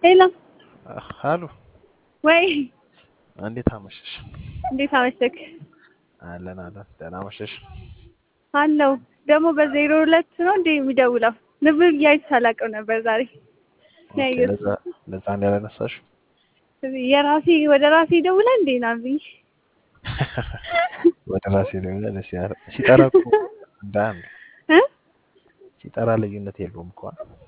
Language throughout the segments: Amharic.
ሄሎ አሉ ወይ እንዴት አመሸሽ? እንዴት አመሸክ? አለን አለን። ደህና አመሸሽ? አለው ደግሞ በዜሮ ሁለት ነው እንዴ የሚደውለው? ንብ እያይቼ አላውቅም ነበር ዛሬ ኦኬ፣ ያየሁት። ለዛ ለዛ እንደ ያላነሳሽ የራሴ ወደ ራሴ ይደውላል እንዴ ናብኝ ወደ ራሴ ነው ደስ ያለ ሲጠራ እኮ እንደ አንድ እ ሲጠራ ልዩነት የለውም እኮ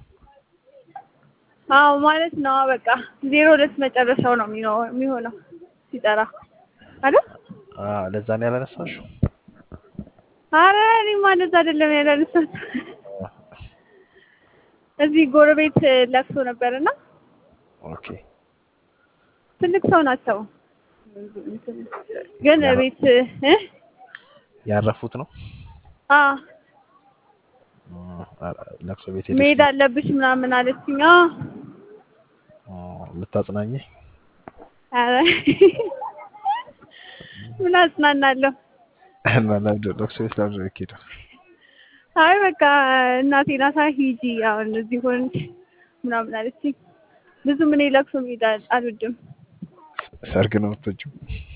አዎ ማለት ነው። በቃ ዜሮ ሁለት መጨረሻው ነው የሚኖ- የሚሆነው ሲጠራ አይደል? አዎ፣ ለዛ ነው ያላነሳሽ። አረ እኔማ እንደዛ አይደለም ያላነሳት እዚህ ጎረቤት ለቅሶ ነበርና ኦኬ ትልቅ ሰው ናቸው ግን ያረ- ቤት እ ያረፉት ነው አ እ፣ ለቅሶ ቤት ሄደሽ መሄድ አለብሽ ምናምን አለችኝ። አዎ እ፣ ልታጽናኝ ኧረ ምን አጽናናለሁ። እና ለምንድን ነው ለቅሶ ቤት ለምንድን ነው የምትሄደው? አይ በቃ እናቴ ናታ ሂጂ አሁን እዚህ ሆንሽ ምናምን አለችኝ። ብዙም እኔ ለቅሶ መሄድ አል- አልወድም። ሰርግ ነው የምትወጂው?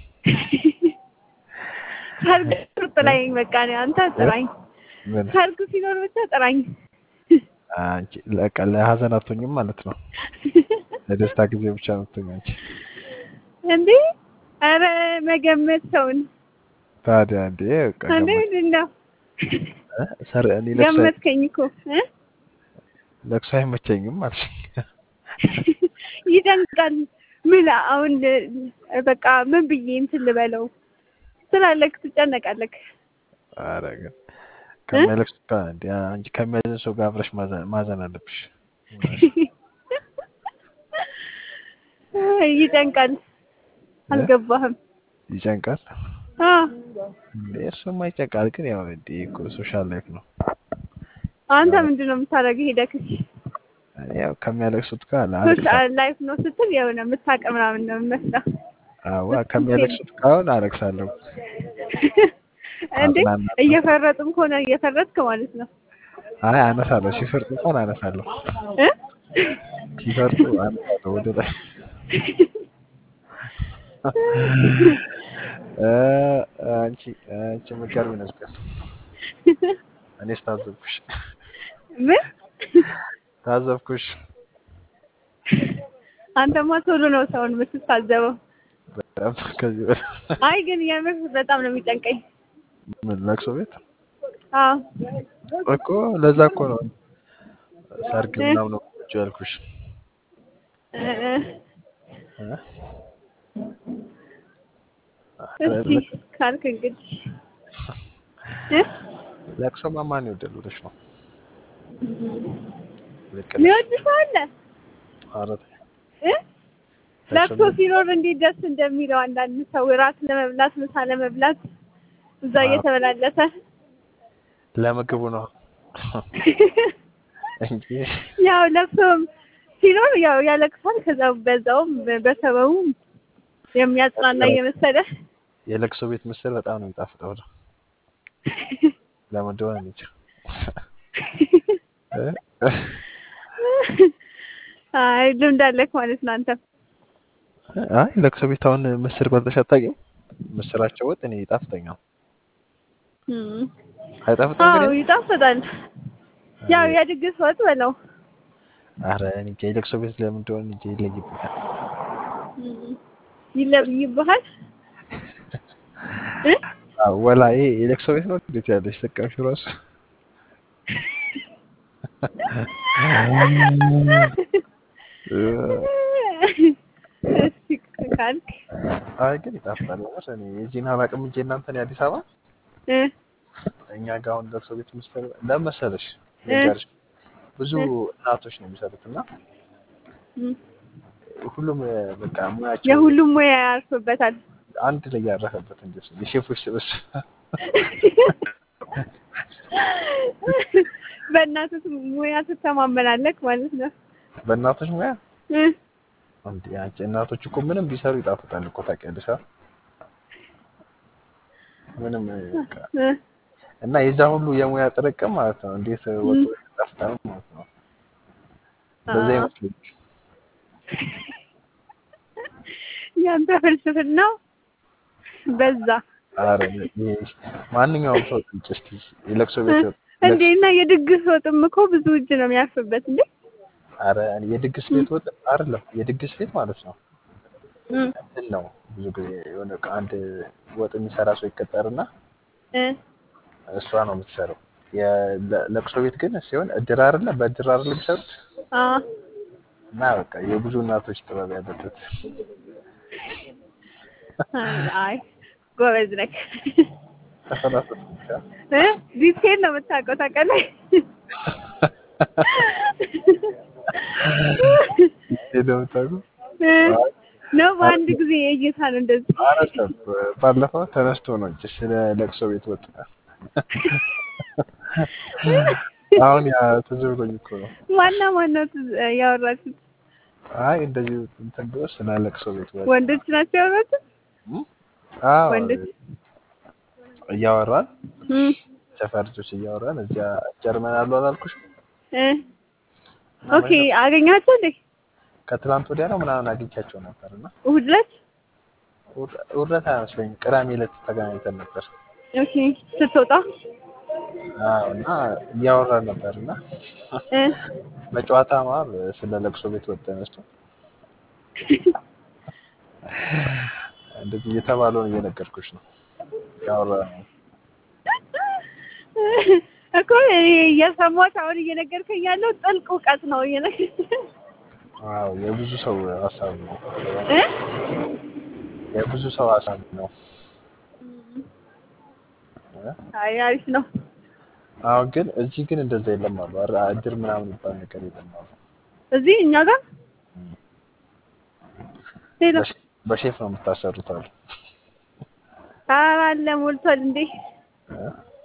ሰርግ ጥራኝ በቃ እኔ አንተ ጥራኝ። ምን ሰርግ ሲኖር ብቻ ጥራኝ። አንቺ ለቃ ለሀዘን አትሆኝም ማለት ነው። ለደስታ ጊዜ ብቻ ነው የምትሆኝ አንቺ። እንዴ ኧረ መገመት ሰውን ታዲያ እንዴ በቃ እንዴ ገመት ምንድን ነው እ፣ ሰር እኔ ለቅሶ ገመትከኝ እኮ እ? ለቅሶ አይመቸኝም አልሽኝ። ይደንቃል። ምን አሁን እ፣ በቃ ምን ብዬ እንትን ልበለው ስላለክ ትጨነቃለክ። ኧረ ግን ከሚያለቅስ ጋር እንደ አንቺ ከሚያዝን ሰው ጋር አብረሽ ማዘን ማዘን አለብሽ። ይጨንቃል። አልገባህም? ይጨንቃል አ እንዴ? እሱማ ይጨንቃል፣ ግን ያው እንዴ እኮ ሶሻል ላይፍ ነው። አንተ ምንድን ነው የምታደርገው? ሄደክ እኔ ያው ከሚያለቅሱት ጋር አለቅሳለሁ። ሶሻል ላይፍ ነው ስትል የሆነ የምታውቅ ምናምን ነው የሚመስለው። አዋ ከሚያለቅሱት ጋር አሁን አለቅሳለሁ። እንዴ አጽናናለሁ። እየፈረጥም ከሆነ እየፈረጥክ ማለት ነው አይ አነሳለሁ፣ ሲፈርጡ እንኳን አነሳለሁ። እ? ሲፈርጡ አነሳለሁ ወደ ላይ እ፣ አንቺ አንቺ የምትገርሚ ነሽ ግን እኔስ ታዘብኩሽ ምን ታዘብኩሽ። አንተማ ቶሎ ነው ሰውን የምትታዘበው። በጣም ከዚህ በላይ አይ ግን የምር በጣም ነው የሚጨንቀኝ። ምን ለቅሶ ቤት አዎ እኮ ለዛ እኮ ነው ሰርግ እ? ምናምን ነው ቁጭ ያልኩሽ። እ፣ እ፣ እ? እስኪ ካልክ እንግዲህ እ? ለቅሶማ ማን ይወዳል ብለሽ ነው? ልክ ነሽ። የሚወድ ሰው አለ ኧረ ተይ። እ? ለቅሶ ለቅሶ ሲኖር እንዴት ደስ እንደሚለው አንዳንድ ሰው ራት ለመብላት ምሳ ለመብላት እዛ አዎ። እየተበላለተ ለምግቡ ነው እንጂ ያው ለቅሶም ሲኖር ያው ያለቅሳል። ከዛ በዛውም በሰበቡም የሚያጽናና እየመሰለ የለቅሶ ቤት ምስል በጣም ነው የሚጣፍጠው ነው። ለምን እንደሆነ እኔ እንጃ። እ? አይ ልምድ አለክ ማለት ነው አንተ። አይ ለቅሶ ቤት አሁን ምስር በልተሽ አታውቂም? ምስራቸው ወጥ እኔ ይጣፍጠኛል። እም። አይጣፍጥም አዎ ግን ይጣፍጣል። ያው የድግስ ወጥ በለው። አረ እኔ እንጃ የለቅሶ ቤት ለምን እንደሆነ እንጃ ይለይብኛል። እም። ይለይብሃል እ? አዎ ወላ ይሄ የለቅሶ ቤት ነው እንዴት ያለሽ ስቀምሽ ራሱ እ፣ እስኪ ካልክ አይ ግን ይጣፍጣል። የምር እኔ የዚህን አላውቅም እንጂ እናንተን የአዲስ አበባ እ? እኛ ጋር አሁን ለቅሶ ቤት ምስር ለምን መሰለሽ እ? ልንገርሽ ብዙ እ? እናቶች ነው የሚሰሩት እና እም። ሁሉም እ፣ በቃ ሙያቸው የሁሉም ሙያ ያርፍበታል። አንድ ላይ ያረፈበት እንጂ እሱ የሼፎች ስብስብ በእናትህ ሙያ ትተማመናለክ ማለት ነው። በእናቶች ሙያ እ? እንዴ አንቺ እናቶች እኮ ምንም ቢሰሩ ይጣፍጣል እኮ ታውቂያለሽ አይደል? ምንም እ፣ በቃ እ? እና የዛ ሁሉ የሙያ ጥርቅም ማለት ነው እንዴት ወጡ ይጣፍጣል ማለት ነው። በዛ አዎ። ይመስለኛል ያንተ ፍልስፍናው በዛ ኧረ ይሄ ማንኛውም ሰው ጠይቅ እስኪ የለቅሶ ቤት ወጥ እንዴ! እና የድግስ ወጥም እኮ ብዙ እጅ ነው የሚያርፍበት እንዴ! ኧረ የድግስ ቤት ወጥ አይደለም የድግስ ቤት ማለት ነው እም እንትን ነው ብዙ ጊዜ የሆነ አንድ ወጥ የሚሰራ ሰው ይቀጠርና እ እሷ ነው የምትሰራው። የለቅሶ ቤት ግን ሲሆን እድር አይደለ በእድር አይደለ የሚሰሩት አ እና በቃ የብዙ እናቶች ጥበብ ያለበት አይ ጎበዝ ነህ ተፈላሰፍ እ ዲቴል ነው የምታውቀው ታውቃለህ። እንደምታውቁ እ ነው በአንድ ጊዜ እይታ ነው እንደዚህ አረሰብ ባለፈው ተነስቶ ነው እንጂ ስለ ለቅሶ ቤት ወጥ አሁን ያ ትዝ ብሎኝ እኮ ነው። ዋና ዋናው ያወራችሁት አይ እንደዚህ እንትን ብሎ ስለ ለቅሶ ቤት ወጥ ወንዶች ናቸው ያወራችሁት? አዎ ወንዶች እያወራን እም ሰፈር ልጆች እያወራን እዚያ ጀርመን አሉ አላልኩሽ? እ ኦኬ አገኛቸው እንዴ? ከትላንት ወዲያ ነው ምናምን አግኝቻቸው ነበር እና እሑድ ዕለት ውረት አይመስለኝም ቅዳሜ ዕለት ተገናኝተን ነበር። ኦኬ ስትወጣ አዎ እና እያወራን ነበር እና እ በጨዋታ መሀል ስለ ለቅሶ ቤት ወጥ ተነስቶ እንደዚህ የተባለውን እየነገርኩሽ ነው ያወራነው። እኮ እኔ እየሰማሁት አሁን እየነገርከኝ ያለው ጥልቅ እውቀት ነው እየነገርከኝ አዎ የብዙ ሰው ሀሳብ ነው። እ የብዙ ሰው ሀሳብ ነው። እ? አይ አሪፍ ነው። አሁን ግን እዚህ ግን እንደዛ የለም አሉ። ኧረ እድር ምናምን የሚባል ነገር የለም አሉ። እዚህ እኛ ጋር ሌላ በሼ- በሼፍ ነው የምታሰሩት አሉ። ኧረ አለ ሞልቷል እንዴ እ?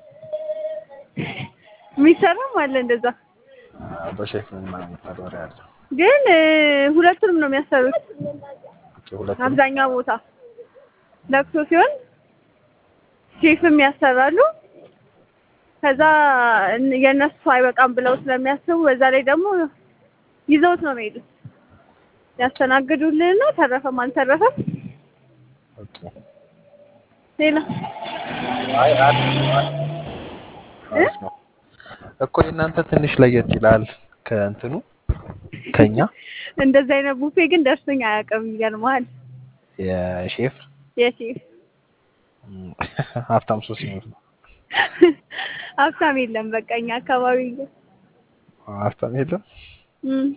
የሚሰራም አለ እንደዛ አዎ፣ በሼፍ ነው ምናምን የሚባል ወሬ አለ። ግን እ፣ ሁለቱንም ነው የሚያሰሩት ኦኬ፣ ሁለቱም አብዛኛው ቦታ ለቅሶ ሲሆን ሼፍም ያሰራሉ። ከዛ እን- የእነሱ አይበቃም ብለው ስለሚያስቡ በዛ ላይ ደግሞ ይዘውት ነው የሚሄዱት። ያስተናግዱልንና ተረፈም አልተረፈም ኦኬ። ሌላ አይ አሪፍ ነው፣ አሪፍ ነው እኮ የእናንተ ትንሽ ለየት ይላል ከእንትኑ ከኛ እንደዚህ አይነት ቡፌ ግን ደርሶኝ አያውቅም። ይገርምሃል የሼፍ የሼፍ ም፣ ሀብታም ሰው ሲኖር ነው። ሀብታም የለም። በቃ እኛ አካባቢ ግን ሀብታም የለም። እም።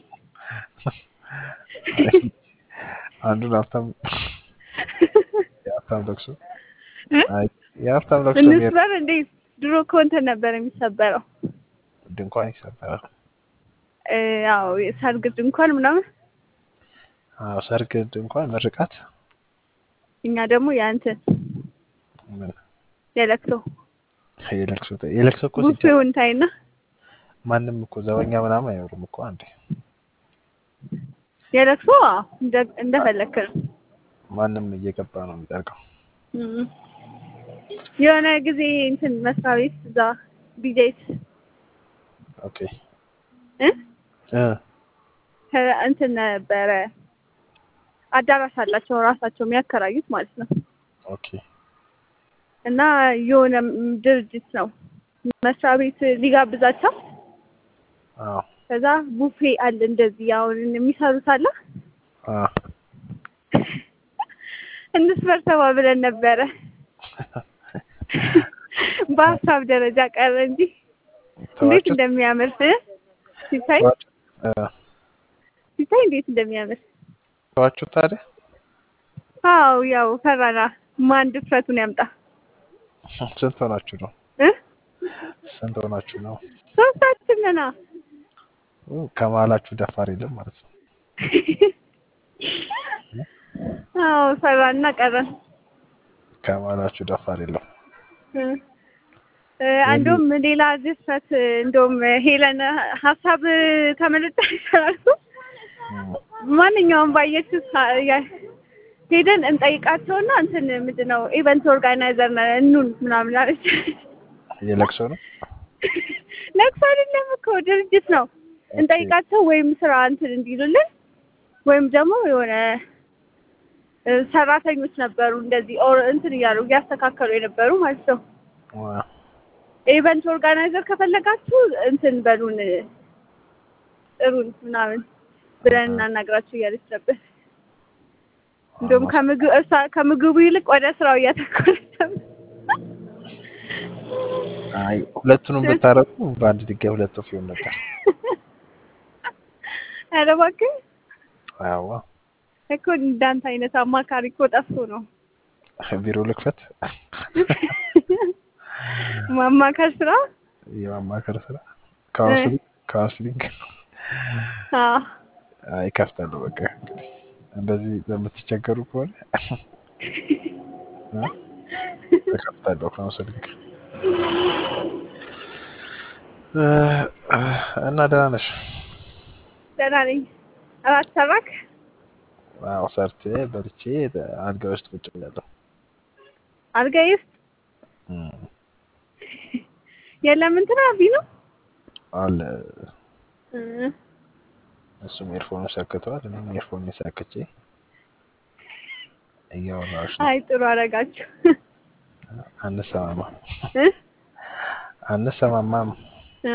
አንዱን ሀብታም የሀብታም ለቅሶ እ? አይ የሀብታም ለቅሶ የሚሄድ እንስበር እንዴ? ድሮ እኮ እንትን ነበር የሚሰበረው። ድንኳን ይሰበራል። እ፣ ያው የሰርግ ድንኳን ምናምን፣ አዎ ሰርግ ድንኳን ምርቃት እኛ ደግሞ የእንትን ምን የለቅሶ የለቅሶ የለቅሶ እኮ ሲጀ ቡፌውን ታይና ማንም እኮ ዘበኛ ምናምን አይኖርም እኮ አንዴ የለቅሶ አዎ፣ እንደ- እንደፈለክ ነው። ማንም እየገባ ነው የሚጠርቀው። እም። የሆነ ጊዜ እንትን መስሪያ ቤት እዛ ቢጄት ኦኬ እ እ ከ- እንትን ነበረ አዳራሽ አላቸው ራሳቸው የሚያከራዩት ማለት ነው። ኦኬ እና የሆነ ም- ድርጅት ነው መስሪያ ቤት ሊጋብዛቸው አዎ ከዛ ቡፌ አለ እንደዚህ አሁን የሚሰሩት አለ አዎ እንስበር ተባብለን ነበረ። በሀሳብ ደረጃ ቀረ እንጂ እንዴት ተዋችሁ እንደሚያምር እ? ሲታይ ተዋችሁ እ ሲታይ እንዴት እንደሚያምር ተዋችሁ ታዲያ አው ያው ፈራና ማን ድፍረቱን ያምጣ ስንት ሆናችሁ ነው? እ? ስንት ሆናችሁ ነው? ሶስታችን ነና ኡ፣ ከመሀላችሁ ደፋር የለም ማለት ነው። አዎ ፈራና ቀረን ከመሀላችሁ ደፋር የለም። እ። እ፣ እንደውም ሌላ ድፍረት እንደውም ሄለን ሀሳብ ከመለጠ ይሰራሉ እም፣ ማንኛውም ባየችው ሳ- ያ- ሄደን እንጠይቃቸውና እንትን ምንድን ነው ኢቨንት ኦርጋናይዘር ነን እኑን ምናምን አለች። የለቅሶ ነው። ለቅሶ አይደለም እኮ ድርጅት ነው። እንጠይቃቸው ወይም ስራ እንትን እንዲሉልን ወይም ደግሞ የሆነ እ፣ ሰራተኞች ነበሩ እንደዚህ ኦር እንትን እያሉ እያስተካከሉ የነበሩ ማለት ነው። ዋው ኢቨንት ኦርጋናይዘር ከፈለጋችሁ እንትን በሉን ጥሩን ምናምን ብለን እናናግራችሁ እያለች ነበር። እንዲሁም ከምግብ እሷ ከምግቡ ይልቅ ወደ ስራው እያተኮረች ነበር። አይ ሁለቱንም ብታረቁ በአንድ ድንጋይ ሁለት ወፍ ይሆን ነበር። ኧረ እባክህ አዋ እኮ እንዳንተ አይነት አማካሪ እኮ ጠፍቶ ነው ቢሮ ልክፈት ማማከር ስራ። የማማከር ስራ ካውንስሊንግ ካውንስሊንግ አዎ አይ ከፍታለሁ። በቃ እንግዲህ እንደዚህ በምትቸገሩ ከሆነ እ እከፍታለሁ ካውንስሊንግ እ፣ እና ደህና ነሽ? ደህና ነኝ። እራት ሰራክ? አዎ ሰርቼ በልቼ አልጋ ውስጥ ቁጭ ብያለሁ። አልጋዬ ውስጥ እም፣ የለም እንትን አቢ ነው አለ እ፣ እሱም ኤርፎኑ ሰክተዋል። እኔም ኤርፎን ሰክቼ እያወራሁሽ ነው። አይ ጥሩ አደረጋችሁ። አንሰማማም እ? አንሰማማም። አ፣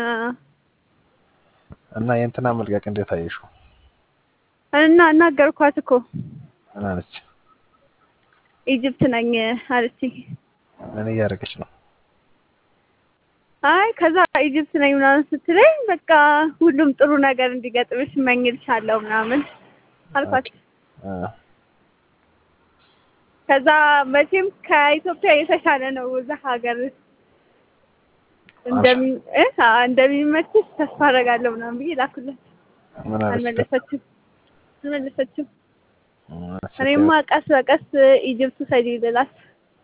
እና የእንትና መልቀቅ እንዴት አየሽው? እና እናገርኳት እኮ ምን አለች? ኢጅፕት ነኝ አለችኝ። ምን እያደረገች ነው? አይ ከዛ ኢጅፕት ነኝ ምናምን ስትለኝ በቃ ሁሉም ጥሩ ነገር እንዲገጥምሽ እመኝልሻለሁ ምናምን አልኳት። እ፣ ከዛ መቼም ከኢትዮጵያ የተሻለ ነው እዛ ሀገር እንደሚ እ አ እንደሚመችሽ ተስፋ አደርጋለሁ ምናምን ብዬ ላኩላት። ምን አለች? አልመለሰችም አልመለሰችም። እ፣ እኔማ ቀስ በቀስ ኢጅፕት ሰጂ ልላት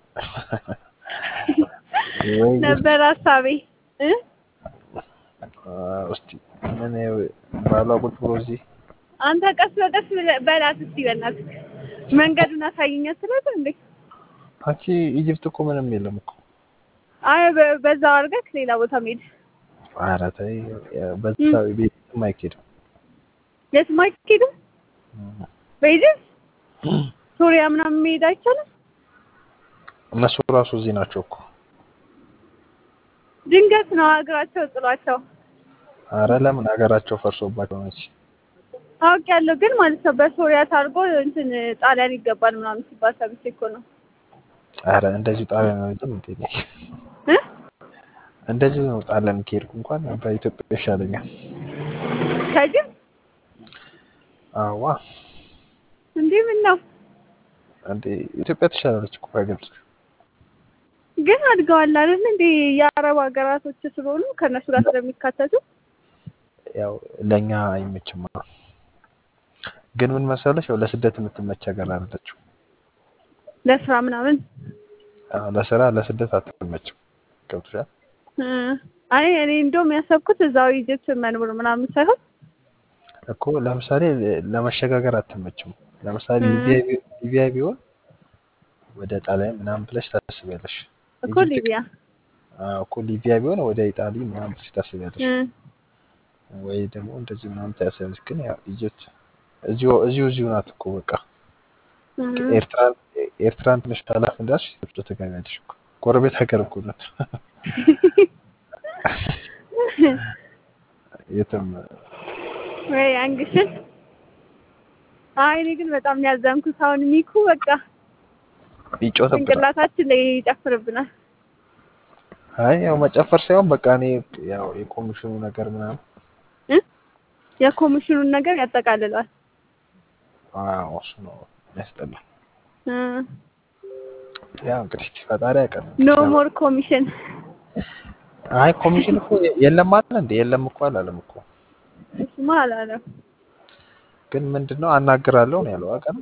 ወይ ነበር ሀሳቤ እ አ፣ እስቲ ምን ባሏ ቁጭ ብሎ እዚህ አንተ ቀስ በቀስ ብለህ በላት እስቲ በእናትህ መንገዱን አሳይኝ አትላት እንዴ? አንቺ ኢጅፕት እኮ ምንም የለም እኮ። አይ በ- በዛው አድርገህ ሌላ ቦታ መሄድ ኧረ ተይ፣ በዛ ቤትም አይኬድም። የትም አይኬድም። በኢጅፕት ሱሪያ ምናምን መሄድ አይቻልም። እነሱ ራሱ እዚህ ናቸው እኮ። ድንገት ነው ሀገራቸው ጥሏቸው አረ ለምን ሀገራቸው ፈርሶባቸው ነች። አውቄያለሁ፣ ግን ማለት ነው በሶሪያ ታርጎ እንትን ጣሊያን ይገባል ምናምን ሲባል ሰምቼ እኮ ነው አረ እንደዚሁ ጣሊያን ነው እንጂ እንዴ ነኝ እ እንደዚሁ ነው። ጣሊያን ከሄድኩ እንኳን በኢትዮጵያ ይሻለኛል። ከጅብ አዋ እንዴ ምን ነው እንዴ ኢትዮጵያ ትሻላለች እኮ በግልጽ። ግን አድገዋል አይደል እንዴ የአረብ ሀገራቶች ስለሆኑ ከእነሱ ጋር ስለሚካተቱ ያው ለእኛ አይመችም። ግን ምን መሰለሽ ያው ለስደት የምትመች ሀገር አይደለችም። ለስራ ምናምን አዎ ለስራ ለስደት አትመችም። ገብቶሻል? እ አይ እኔ እንደውም ያሰብኩት እዛው ኢጅፕት መኖር ምናምን ሳይሆን እኮ ለምሳሌ ለመሸጋገር አትመችም። ለምሳሌ እ ሊቢያ ቢ- ሊቢያ ቢሆን ወደ ጣሊያን ምናምን ብለሽ ታስቢያለሽ። እኮ ኢጅፕት ሊቢያ አዎ እኮ ሊቢያ ቢሆን ወደ ኢጣሊ ምናምን ብለሽ ታስቢያለሽ። እ ወይ ደግሞ እንደዚህ ምናምን ታያሰብሽ። ግን ያው ኢጅፕት እዚሁ እዚሁ እዚሁ ናት እኮ በቃ እ ኤርትራን ኤርትራን ትንሽ ታላፍ እንዳልሽ ኢጅፕት ትገቢያለሽ እኮ ጎረቤት ሀገር እኮ ናት። የትም ወይ አንግሽን አይ እኔ ግን በጣም ነው ያዘንኩት። አሁን ሚኩ በቃ ይጮትብናል። ጭንቅላታችን ላይ ይጨፍርብናል። አይ ያው መጨፈር ሳይሆን በቃ እኔ ያው የኮሚሽኑ ነገር ምናምን እ የኮሚሽኑን ነገር ያጠቃልላል። አዎ እሱ ነው የሚያስጠላ። እ ያው እንግዲህ ፈጣሪ ያውቃል። ኖ ሞር ኮሚሽን አይ ኮሚሽን እኮ የለም አለ እንዴ? የለም እኮ አላለም እኮ። እሱማ አላለም። ግን ምንድነው አናግራለሁ ነው ያለው። አውቃ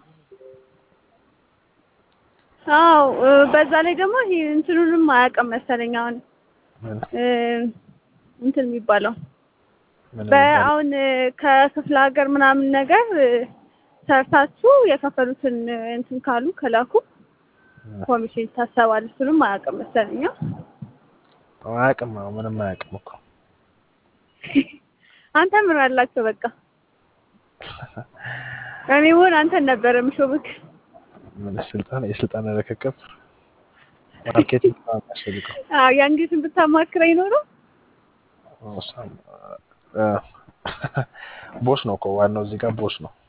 አዎ እ በዛ ላይ ደግሞ ይሄ እንትኑንም አያውቅም መሰለኝ አሁን ምን እ እንትን የሚባለው ምን የሚባለው? በአሁን እ ከክፍለ ሀገር ምናምን ነገር እ ሰርታችሁ የከፈሉትን እ እንትን ካሉ ከላኩ ኮሚሽን ይታሰባል። እሱንም አያውቅም መሰለኝ። አያውቅም። አዎ ምንም አያውቅም እኮ። አንተ ምን አላቸው በቃ እኔ ሆን አንተን ነበር የምሾምክ። ምን ስልጣን የስልጣን ርክክብ ማርኬቲንግ ነው የሚያስፈልገው። አዎ የአንዲትን ብታማክረኝ ኖሮ እሷም እ፣ ቦስ ነው እኮ ዋናው እዚህ ጋር ቦስ ነው።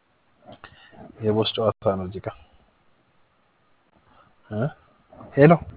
የቦስ ጨዋታ ነው እዚህ ጋር እ ሄሎ